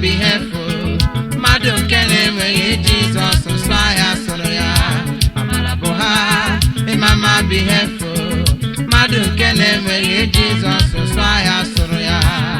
bụ ihe efu mmadụ nke na-enweghị jizọs nsọ ahịa sụrụ ya amara bụ ha ịma mma bụ ihe efu mmadụ nke na-enweghị jizọs nsọ ahịa sụrụ ya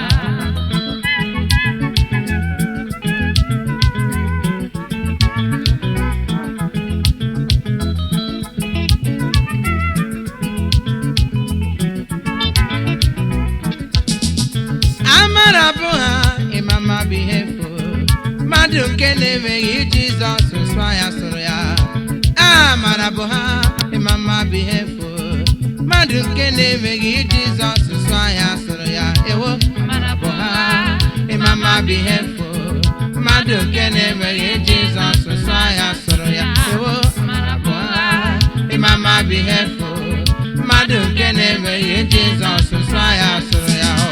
amara bụ ha ịmama bụ ihe efu mmadụ nke na-enweghị jizọs nsọ ya sụrụ ya amara bụ ha ịmama bụ ihe efu mmadụ nke na-enweghị jizọs nsọ ya sụrụ ya ewo amara bụ ha ịmama bụ ihe efu mmadụ nke na-enweghị jizọs nsọ ya sụrụ ya ewo amara bụ ha ịmama bụ ihe efu mmadụ nke na-enweghị jizọs nsọ ya sụrụ ya o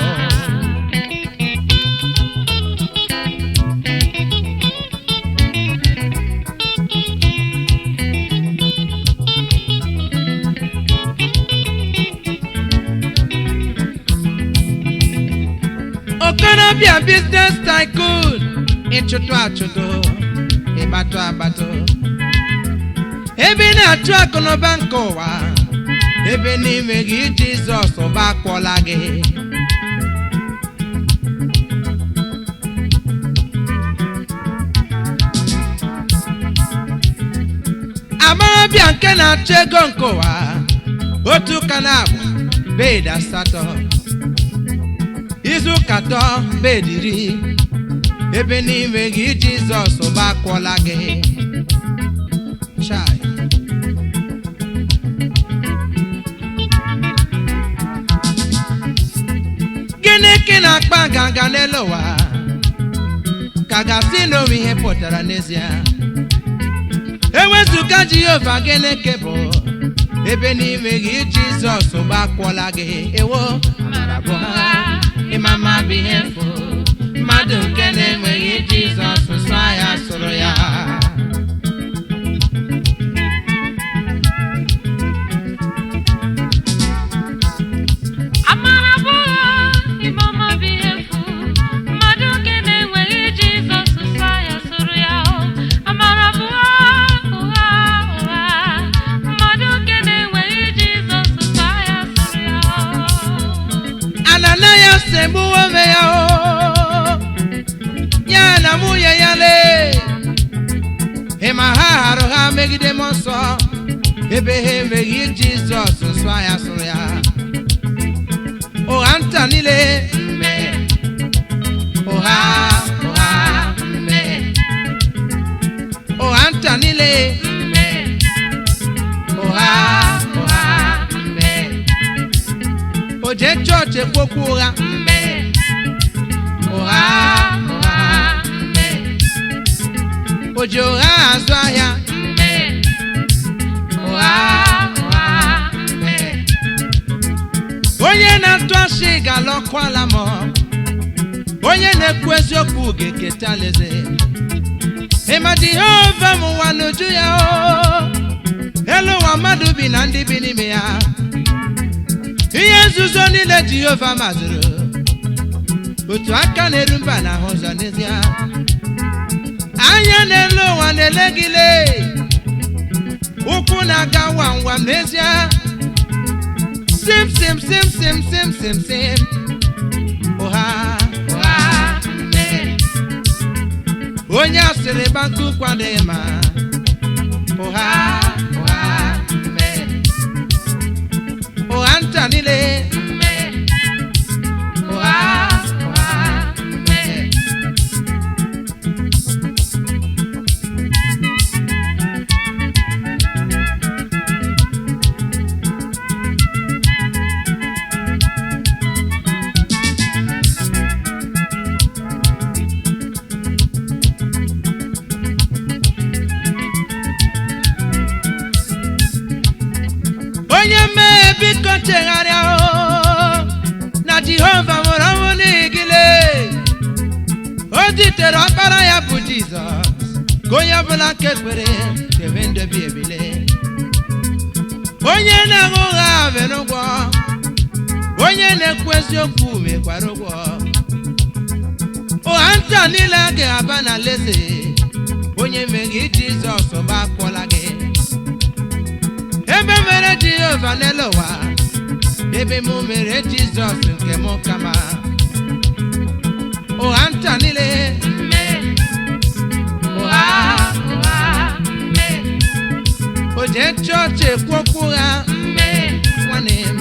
okorobịa biznes tycoon ịchụtụ achụtụ ịgbatụ agbatụ ebe ị na-achụ akụnụba nke ụwa ebe n'ime gị jizọs ụba akwọla gị amarabịa nke na-achụ ego nke ụwa otu ụka na-abụ bed asatọ izu ụka atọ bed iri ebe n'ime gị jizọs ụba akwọla gị Chai. gịnị ka ị na-akpa nganga n'elu ụwa ka gasị na onwe ihe pụtara n'ezie ewezụga jehova gịnị ka bụ ebe n'ime gị jizọs gbakwọla gị ewo amara bụ ha ịmama bụ ihe efu mmadụ nke na-enweghị jizọs nsọ ya sụrụ ya Amara bụ ụgha, ịmama bụ ihe efu. Mmadụ nke na-enweghị Jizọs nsọ ya sụrụ ya o. Amara bụ ụgha, ụgha, ụgha. Mmadụ nke na-enweghị Jizọs nsọ ya sụrụ ya o. ananias egbuwo onwe ya o ya na nwunye ya lee ịma ha harụ ha megide m nsọ ebe ha enweghị jizọs nsọ ya sụrụ ya ụgha nta niile mme ụgha ụgha mme ụgha nta niile mme ụgha ụgha mme o jee chọọchị ekwokwu ụgha mme ụgha ụgha mme o ji ụgha azụ ahịa mme ụgha ụgha mme onye na-atụ asị ga-alọkwala m onye na-ekwu eziokwu ga-eketa alaeze ịma jehova m ụwa n'uju ya o elu ụwa mmadụ bi na ndị bi n'ime ya ihe nzuzo niile jehova mazụrụ otu aka na-eru mba na ahụ ụzọ n'ezie anya n'elu ụwa na-ele gị lee ụkwụ na-aga wam wam n'ezie sim sim sim sim sim sim sim ụha ụha mme onye asịrị banku kwadịghị ma ụha ụha mme ụgha nta niile mme ụgha ụgha mme onye mmehie biko chegharịa o na jehova nwere ọnwụ n'igile o zitere ọkpara ya bụ jizọs ka onye ọbụla nke kwere debe ndobi ebile onye na-aṅụ ụgha mere ụgwọ onye na-ekwu eziokwu mekwara ụgwọ ụgha ụgha nta niile ga-aba na leze onye meghị jizọs bụ akpọla gị ebe mere jehova n'elu ụwa ebe mụ mere jizọs nke mụ kama ụgha nta niile ụgha o jee chọọchị ekwu okwu ụgha nwanne m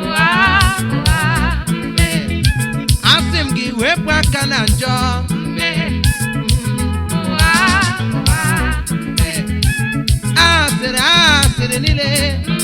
asị m gị wepụ aka na njọ asịrị asịrị niile